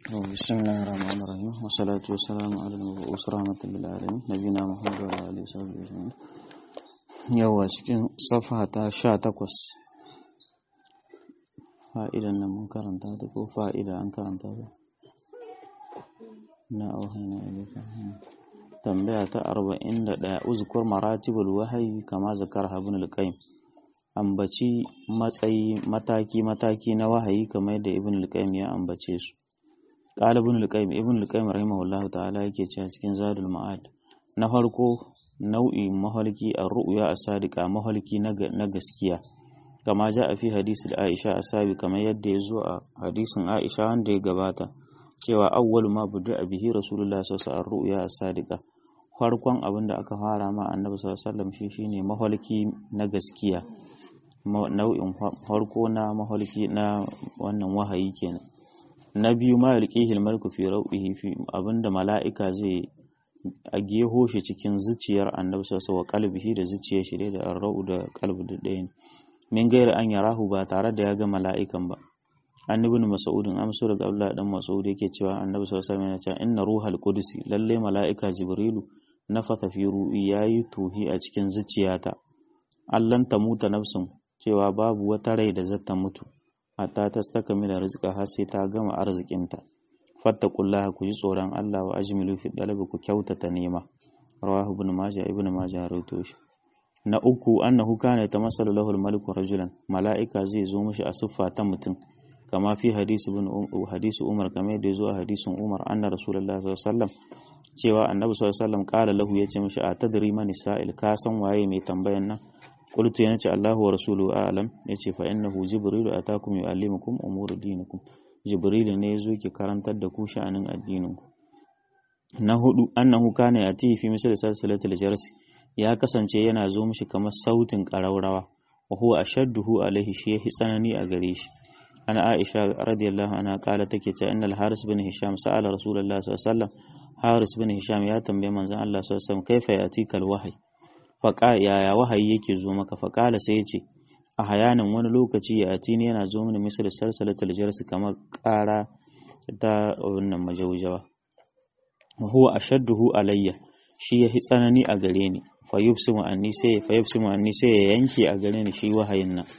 بسم الله الرحمن الرحيم والصلاة والسلام على المبعوث رحمة للعالمين نبينا محمد وعلى آله وصحبه أجمعين yawa cikin safa ta sha takwas fa'idan nan mun karanta ta ko fa'ida an karanta ta na auhaina ilika tambaya ta arba'in da ɗaya uzkur maratibul wahayi kama zakar habin alƙaim ambaci matsayi mataki mataki na wahayi kamar yadda ibn alƙaim ya ambace su qala ibn alqayyim ibn alqayyim rahimahullah ta'ala yake cewa cikin zadul ma'ad na farko nau'i mahalki ar-ru'ya as-sadiqa mahalki na gaskiya kama ja a fi hadisul aisha asabi kamar yadda ya zo a hadisin aisha wanda ya gabata cewa awwalu ma budu bihi rasulullah sallallahu alaihi ru'ya as-sadiqa farkon abin da aka fara ma annabi sallallahu alaihi wasallam shi shine mahalki na gaskiya nau'in farko na mahalki na wannan wahayi kenan na biyu ma yalqihil malku fi rau'ihi fi abinda mala'ika zai a geho shi cikin zuciyar annabi sallallahu alaihi kalbihi da zuciyar shi da arra'u da kalbi da ɗaya min gaira an yarahu ba tare da ya ga mala'ikan ba annabi mas'udin amsu daga Abdullah dan Mas'ud yake cewa annabi sallallahu alaihi wasallam ya ce inna ruhal qudus lalle mala'ika jibrilu nafatha fi ru'i yayi tuhi a cikin zuciyata allan ta muta nafsin cewa babu wata rai da zata mutu hatta ta staka mila rizqa har sai ta gama arzikinta fattaqullaha ku ji tsoron Allah wa ajmilu fi dalabi ku kyautata nema rawahu ibn majah ibn majah rawaito shi na uku annahu kana yatamassalu lahu al-maliku rajulan mala'ika zai zo mishi a siffa ta mutum kama fi hadisi ibn hadisi umar kama yadda zo a hadisin umar anna rasulullahi sallallahu alaihi wasallam cewa annabi sallallahu alaihi wasallam kala lahu yace mishi a tadri man sa'il ka san waye mai tambayan nan qultu yana ce Allahu wa rasuluhu a'lam yace fa innahu jibrilu atakum yu'allimukum umur dinikum jibrilu ne yazo ki karantar da ku sha'anin addinin ku na hudu annahu kana yati fi misal salsalatil jarsi ya kasance yana zo mishi kamar sautin ƙaraurawa wa huwa ashadduhu alaihi shi yahi tsanani a gare shi ana Aisha radiyallahu anha kala take cewa innal Haris bin Hisham sa'ala Rasulullah sallallahu alaihi wasallam Haris bin Hisham ya tambaye manzon Allah sallallahu alaihi wasallam kaifa yatikal wahyi faqa yaya wahayi yake zo maka faqala sai yace a hayanin wani lokaci ya atini yana zo mini misal salsalatul jarsi kamar ƙara ta wannan majaujawa wa huwa ashadduhu alayya shi yahi tsanani a gare ni fa yubsimu anni sai fa yubsimu anni sai ya yanke a gare ni shi wahayin nan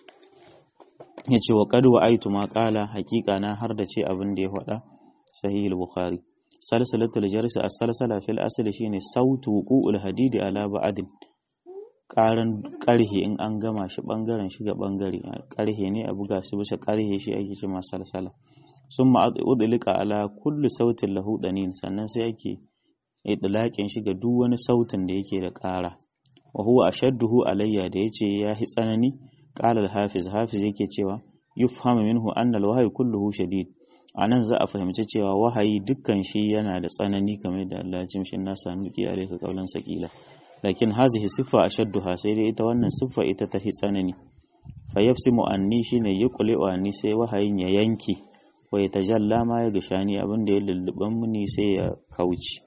yace wa qad wa'aitu ma qala haqiqa na har da ce abin da ya faɗa sahih al-bukhari salsalatul jarsi as-salsala fil asli shine sautu wuqu'ul hadidi ala ba'din karan karhe in an gama shi bangaren shi ga bangare karhe ne a buga shi bisa karhe shi ake cewa salsala summa udlika ala kulli sautin lahu danin sannan sai ake idlaƙin shi ga duk wani sautin da yake da ƙara wa huwa ashadduhu alayya da yace ya hi tsanani qala al-hafiz hafiz yake cewa yufhamu minhu anna al-wahyi kulluhu shadid anan za a fahimci cewa wahayi dukkan shi yana da tsanani kamar da Allah ya ce mishi na sanu ki alayka qawlan saqila lakin hazihi siffa ashadduha sai dai ita wannan siffa ita ta hi tsanani fa yafsimu anni shine yuqli wa anni sai wahayin ya yanke wa ya tajalla ma ya gashani abin da ya lulluban muni sai ya kauce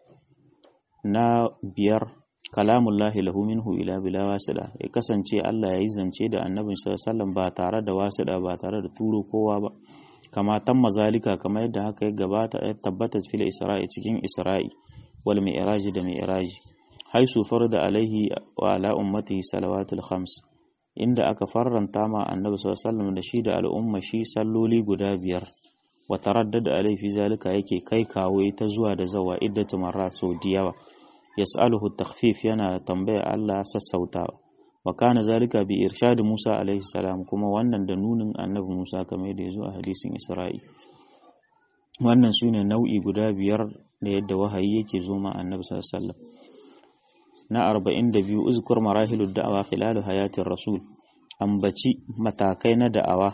na biyar kalamullahi lahu minhu ila bila wasida ya kasance Allah ya yi zance da annabin sallallahu ba tare da wasida ba tare da turo kowa ba kama tamma zalika kamar yadda haka ya gabata ya tabbata fil isra'i cikin isra'i wal mi'raji da mi'raji haisu farda alaihi wa ala ummatihi salawatul khams inda aka farranta ma annabi sallallahu da shi da al'umma shi salloli guda biyar wa taraddada alaihi fi zalika yake kai kawo ita zuwa da zawa iddatu marrat sau da yawa yas'aluhu takhfif yana tambaya Allah sassautawa wa kana zalika bi irshad Musa alaihi salam kuma wannan da nunin annabi Musa kamar da yazo a hadisin Isra'i wannan sune nau'i guda biyar da yadda wahayi yake zo ma annabi sallallahu alaihi wasallam na 42 uzkur marahilud da'awa khilal hayatir rasul ambaci matakai na da'awa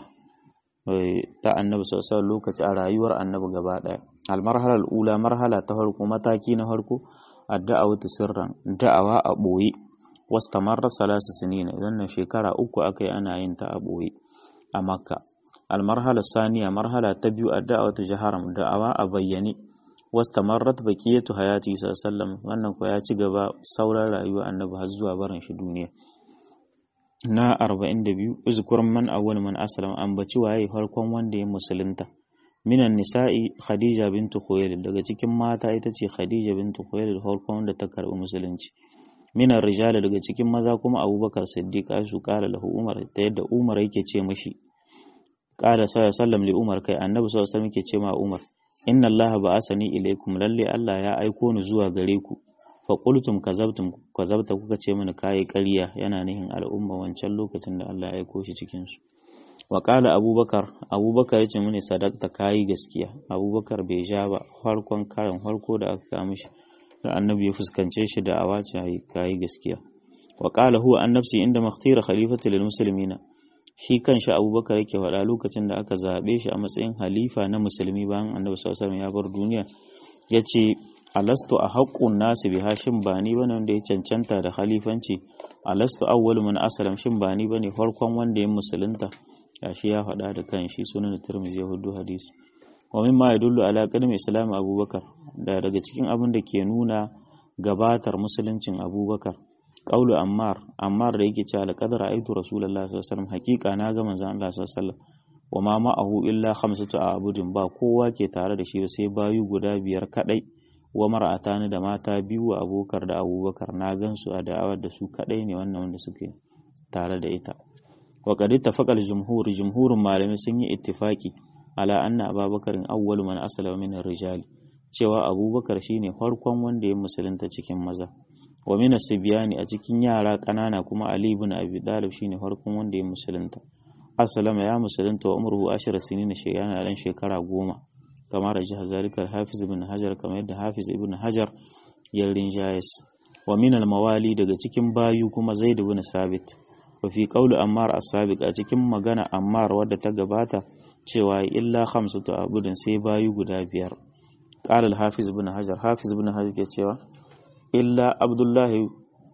ta annabi sallallahu alaihi lokaci a rayuwar annabi gaba daya al marhala ula marhala ta farko mataki na farko adda'awatu sirran da'awa a ɓoye wastamarra salasu sinina wannan shekara uku aka yi ana yin ta a ɓoye a makka almarhala saniya marhala ta biyu adda'awatu jaharam da'awa a bayyane wastamarrat baqiyatu hayati sallallahu wannan ko ya ci gaba sauran rayuwa annabi har zuwa barin shi duniya na 42 uzkur man awwal man aslama ambaci waye farkon wanda ya musulunta minan nisa'i khadija bintu khuwailid daga cikin mata ita ce khadija bintu khuwailid farkon da ta karbi musulunci minan rijala daga cikin maza kuma abubakar siddiq aishu kala lahu umar ta yadda umar yake ce mashi kala sallallahu li umar kai annabi sallallahu alaihi wasallam yake ce ma umar inna allaha ba'asani ilaikum lalle allah ya aiko ni zuwa gare ku fa qultum kazabtum kazabta kuka ce mini kai ƙarya yana nihin al'umma wancan lokacin da allah ya aiko shi cikin su wa qala abubakar abubakar yace mini sadaqta kai gaskiya abubakar bai ja ba farkon karin farko da aka kawo mishi da annabi ya fuskance shi da awace kai gaskiya wa qala huwa an nafsi inda makhtira khalifati lil muslimina shi kanshi abubakar yake faɗa lokacin da aka zaɓe shi a matsayin halifa na musulmi bayan annabi sallallahu alaihi ya bar duniya yace alastu a haqqun nasi bi hashin ba ni bane wanda ya cancanta da khalifanci alastu awwalu man aslam shin ba ni bane farkon wanda ya musulunta gashi ya faɗa da kanshi sunan tirmidhi ya hudu hadisi wa mimma yadullu ala qadami islam abubakar da daga cikin abin da ke nuna gabatar musuluncin abubakar qaulu ammar ammar da yake cewa laqad ra'aytu rasulullahi sallallahu alaihi wasallam haqiqa na ga manzon Allah sallallahu alaihi wasallam wa ma ma'ahu illa khamsatu a'budin ba kowa ke tare da shi ba sai bayu guda biyar kadai wa mar'atani da mata biyu wa abokar da abubakar na gansu a da'awar da su kadai ne wannan wanda suke tare da ita wa qad ittafaqa al-jumhur jumhurun malamai sun yi ittifaki ala anna abubakarin awwalu man aslama min ar-rijali cewa abubakar shine farkon wanda ya musulunta cikin maza wa min as-sibyani a cikin yara kanana kuma ali ibn abi talib shine farkon wanda ya musulunta aslama ya musulunta wa umruhu ashara sinina shayana dan shekara goma kamar da jihar zalikar hafiz ibn hajar kamar yadda hafiz ibn hajar ya rinjayes wa min al-mawali daga cikin bayu kuma zaid ibn sabit wa fi qawli ammar as-sabiq a cikin magana ammar wadda ta gabata cewa illa khamsatu abudin sai bayu guda biyar qala al-hafiz ibn hajar hafiz ibn hajar ke cewa illa abdullahi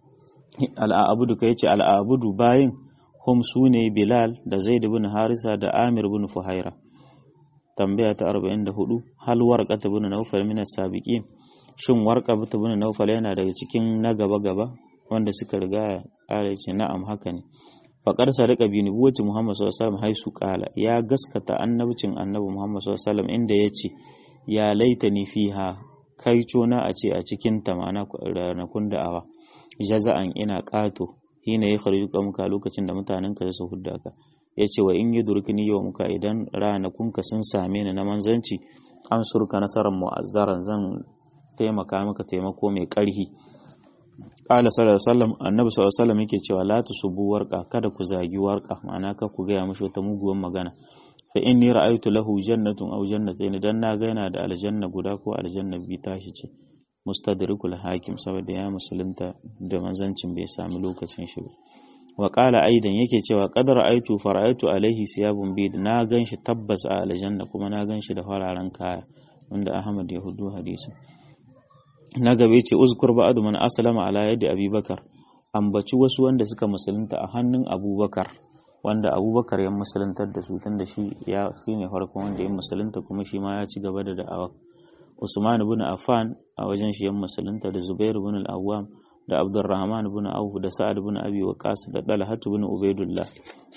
al-abudu kai ce al-abudu bayin hum sune bilal da zaid ibn harisa da amir ibn fuhaira tambaya ta 44 hal warqata ibn nawfal min as-sabiqin shin warqa ibn nawfal yana daga cikin na gaba gaba wanda suka riga ya ce na'am haka ne faƙar sadaka bi nubuwati Muhammad sallallahu alaihi wasallam haisu qala ya gaskata annabcin annabi Muhammad sallallahu alaihi wasallam inda yace ya laitani fiha kai cona a ce a cikin ta ma'ana ranakun da'awa jaza'an ina qato hina ya kharjuka muka lokacin da mutanen ka su hudda ka yace wa in yudrikni yau muka idan ranakun ka sun same ni na manzanci an surka nasarar mu'azzaran zan taimaka maka taimako mai ƙarhi Ƙala sallallahu alaihi wasallam annabi sallallahu alaihi wasallam yake cewa la tusubu warqa kada ku zagi warqa ma'ana ka ku gaya mishi wata muguwar magana fa inni ra'aytu lahu jannatun aw jannatayn dan na ga yana da aljanna guda ko aljanna bi tashi ce mustadrikul hakim saboda ya musulunta da manzancin bai sami lokacin shi ba wa qala aidan yake cewa qad ra'aytu fara'aytu alaihi siyabun bid na ganshi tabbas a aljanna kuma na ganshi da fararen kaya wanda Ahmad ya hudu hadisin na gabe ce uzkur ba'adu man aslama ala yadi abubakar ambaci wasu wanda suka musulunta a hannun abubakar wanda abubakar ya musuluntar da su tun da shi ya shi ne farkon wanda ya musulunta kuma shi ma ya ci gaba da da'awa usman ibn affan a wajen shi ya musulunta da zubair ibn al-awwam da abdurrahman ibn auf da sa'ad ibn abi waqas da talhat ibn ubaidullah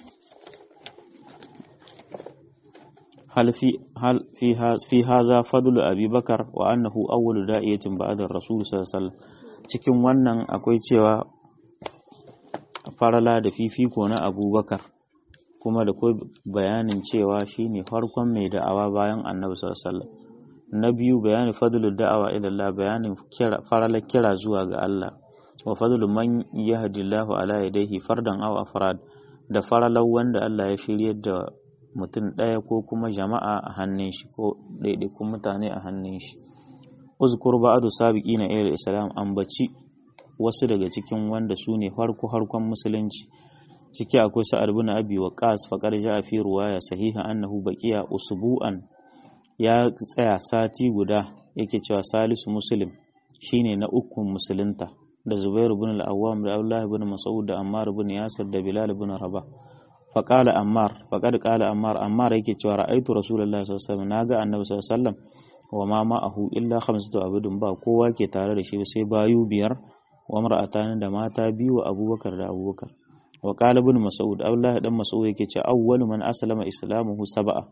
هل في هل في هذا في هذا فضل ابي بكر وانه اول داعيه بعد الرسول صلى الله عليه وسلم cikin wannan akwai cewa farala da fifiko na abubakar kuma da kai bayanin cewa shine farkon mai da'awa bayan annabi sallallahu alaihi wasallam na biyu bayanin fadlul da'awa ila Allah bayanin kira farala kira zuwa ga Allah wa fadlu man yahdillahu ala yadayhi fardan aw afrad da faralar wanda Allah ya shiryar da mutum ɗaya ko kuma jama'a a hannun shi ko ɗaiɗaikun mutane a hannun shi uzkur ba'adu sabiqi na ilal islam ambaci wasu daga cikin wanda su ne farko harkon musulunci ciki akwai sa'ad bin abi waqas faqad ja'a fi ruwaya sahiha annahu baqiya usbu'an ya tsaya sati guda yake cewa salisu muslim shine na ukun musulunta da zubairu bin al-awwam da abdullah bin mas'ud da ammar bin yasir da bilal bin rabah faƙala ammar faƙad ƙala ammar ammar yake cewa ra'aitu rasulullahi sallallahu alaihi wasallam naga annabi sallallahu alaihi wasallam wa ma ma'ahu illa khamsatu abudun ba kowa ke tare da shi sai bayu biyar wa mar'atan da mata biyu wa abubakar da abubakar wa qala ibn mas'ud abdullahi dan mas'ud yake cewa awwalu man aslama islamuhu sab'a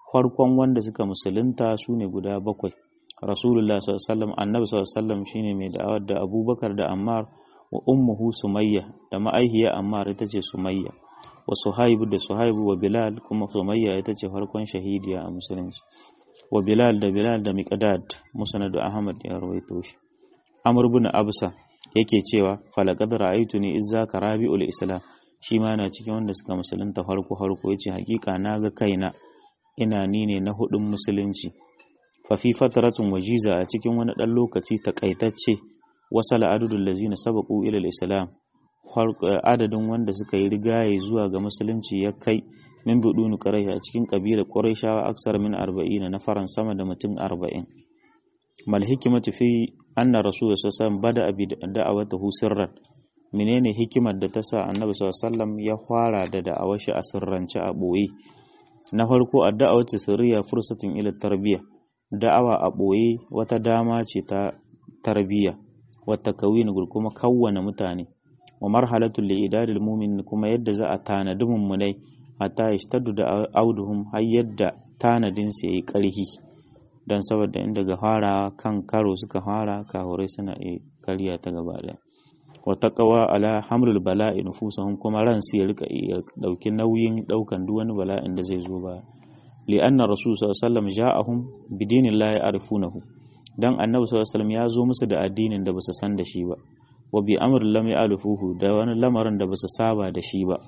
farkon wanda suka musulunta su ne guda bakwai rasulullah sallallahu annabi sallallahu shine mai da'awar da abubakar da ammar wa ummuhu sumayya da ma'aihiya ammar ita ce sumayya wa suhaibu da suhaibu wa bilal kuma sumayya ita ce farkon shahidiya a musulunci wa bilal da bilal da miqdad musnad ahmad ya rawaito shi amr ibn absa yake cewa falaqad ra'aytuni izza karabiul islam shi ma na cikin wanda suka musulunta farko farko yace hakika na ga kaina ina ni ne na hudun musulunci fa fi fatratun wajiza a cikin wani dan lokaci takaitacce wasala adudul lazina sabaqu ila al-islam adadin wanda suka yi rigaye zuwa ga musulunci ya kai min budunu quraish a cikin kabilar quraishawa aksar min 40 na faran sama da mutum 40 mal hikimatu fi anna rasul sallallahu bada abi da'awatahu sirran menene hikimar da ta sa annabi sallallahu ya fara da da'awar shi a sirrance a boye na farko addu'a sirriya fursatin ila tarbiyya da'awa a boye wata dama ce ta tarbiyya wata kawin kuma kawwana mutane wa marhalatul li'idadil mu'min kuma yadda za a tanadi mummunai hatta yashtaddu da auduhum har yadda tanadin su yayi karhi dan saboda inda ga fara kan karo suka fara kahurai suna iya karya ta gaba daya wa taqwa ala hamlul bala'i nufusuhum kuma ran su ya rika dauki nauyin daukan duk wani bala'in da zai zo ba li anna rasul sallallahu alaihi wasallam ja'ahum bidinillahi arifunahu dan annabi sallallahu alaihi wasallam ya zo musu da addinin da basu san da shi ba wa bi amrin lam ya'lufuhu da wani lamarin da basu saba da shi ba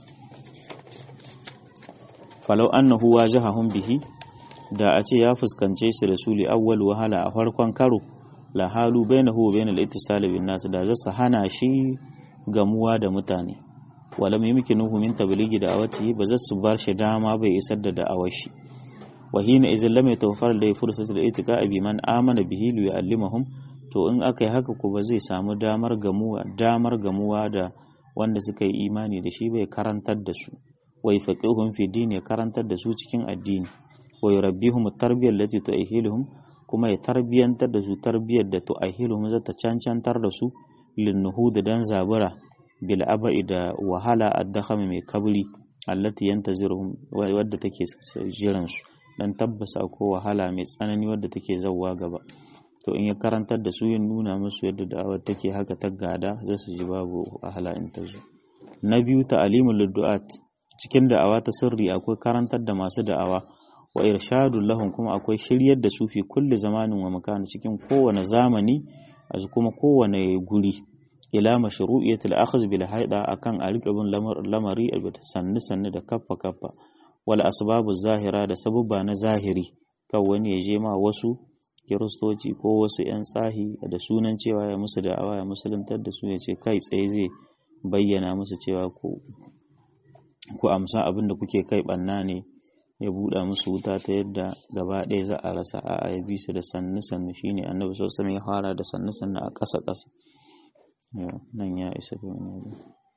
falau annahu wajahahum bihi da a ce ya fuskance shi rasuli awwal wahala a farkon karo la halu bainahu wa bainal ittisal bin nas da zasu hana shi gamuwa da mutane walam yumkinuhu min tablighi da'awati ba zasu bar shi dama bai isar da da'awar shi wa hina idan lam yatawaffar da fursatul itiqa bi man amana bihi li yu'allimahum to in aka yi haka ko ba zai samu damar gamuwa damar gamuwa da wanda suka yi imani da shi bai karantar da su wa yafaqihuhum fi din ya karantar da su cikin addini wa yurabbihum at-tarbiyyah allati tu'ahiluhum kuma ya tarbiyantar da su tarbiyyar da tu'ahiluhum za ta cancantar da su lin nuhud dan zabura bil aba'i da wahala ad-dakham mai kabri allati yantaziruhum wadda take jiran su dan tabbasa ko wahala mai tsanani wadda take zawwa gaba to in ya karantar da su yin nuna musu yadda da'awar take haka ta gada za su ji babu wahala in ta zo na biyu ta'alimul liddu'at cikin da'awa ta sirri akwai karantar da masu da'awa wa irshadul lahum kuma akwai shiryar da su fi kulli zamanin wa makan cikin kowane zamani a kuma kowane guri ila mashru'iyatil akhz bil haida akan a rika bin lamari albata sannu sannu da kaffa kaffa wal asbabu zahira da sabubba na zahiri kan wani ya je ma wasu kiristoci ko wasu 'yan tsahi da sunan cewa ya musu da'awa ya musuluntar da su ya ce kai tsaye zai bayyana musu cewa ku amsa abin da kuke kai banna ne ya buɗa musu wuta ta yadda gaba ɗaya za a rasa a ya bi su da sannu sannu shine annabi sosai ya fara da sannu sannu a ƙasa ƙasa nan ya isa da wani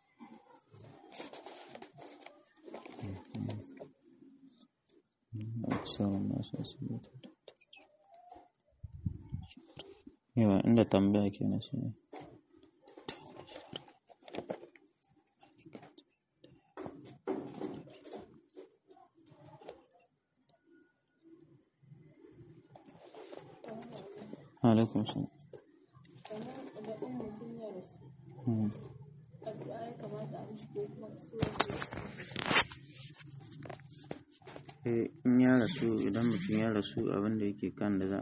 yawa inda tambaya ke na shi alaikum salam in ya rasu idan mutum ya rasu abinda yake kan da za